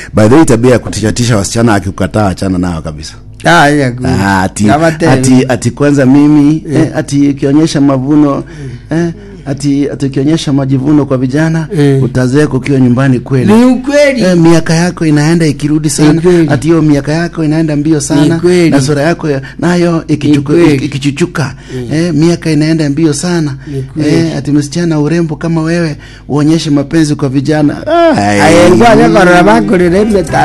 by the way tabia ya kutishatisha wasichana akikukataa achana nao kabisa Ah, ya ku- Ah, ati, kama tena. ati, ati kwanza mimi eh, ati ikionyesha mavuno eh, ati ati ukionyesha majivuno kwa vijana Eh. utazeeka ukiwa nyumbani kweli ni ukweli Eh, miaka yako inaenda ikirudi sana Ni kweli. ati hiyo miaka yako inaenda mbio sana Ni kweli. na sura yako ya- nayo ikichuku- Ni kweli. iki- ikichuchuka eh, miaka inaenda mbio sana Ni kweli. eh, ati msichana urembo kama wewe uonyeshe mapenzi kwa vijana ah, ayengwa nyakorora bakorera emeta